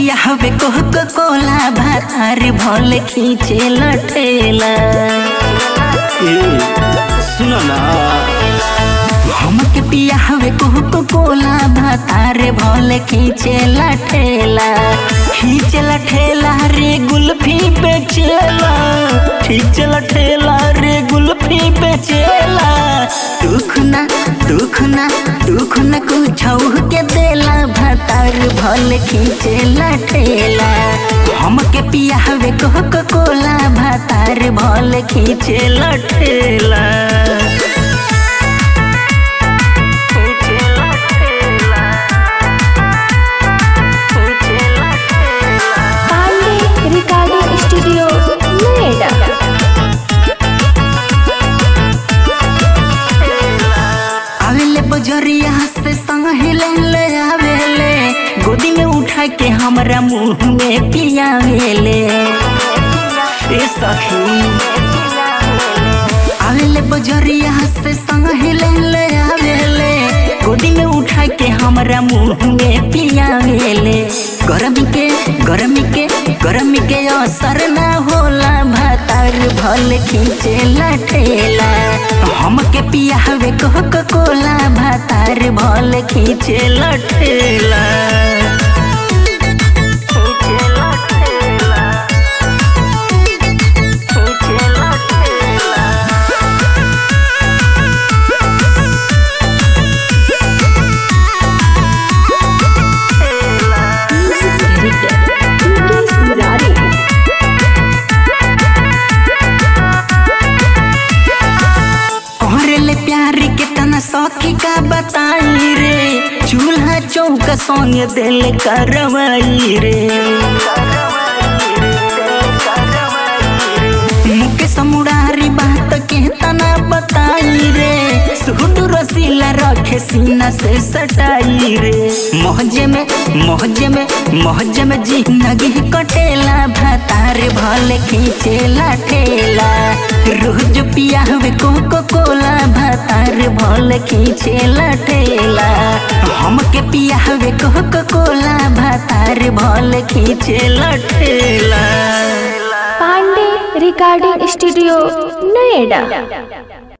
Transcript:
पिया हवे कोको कोला भातार भल खींचे लटेला ए सुन ना हमके पिया हवे कोको कोला भातार भल खींचे लटेला खींचे लटेला रे गुल्फी बेचेला खींचे लटेला रे गुल्फी बेचेला दुख ना दुख ना दुख ना कुछ के देला भातार भल खींचे लटेला हमके पिया हवे कोको कोला भातार भल खींचे लटेला पांडे रिकॉर्डिंग स्टूडियो नोएडा आवेले बजरिया से संग हिले ले आवेले गोदी में उठा के हमरा मुंह में पियावेले ए सखी आवेले बजरिया से संग हिले ले आवेले गोदी में उठा के हमरा मुंह में पियावेले गरमी के गरमी के गरमी के असर ना होला भातार भल खींचे लठेला हमके पियावे कोको कोला भातार भल खींचे लठेला खींचे लठेला खींचे लठेला कोहरेले प्यार के तना सखी का बताई रे चूल्हा चौका संग दिल करवाई रे मुके समुरारी बात के तना बताई रे सूट रसीला रखे सीना से सटाई रे मोहजे में मोहजे में मोहजे में जिंदगी कटेला भातार भले खींचेला ठेला रोज पिया हुए कोको कोला भातार भले खींचेला ठेला हमके पिया हुए कोको कोला भातार भले खींचेला ठेला पांडे रिकॉर्डिंग स्टूडियो नोएडा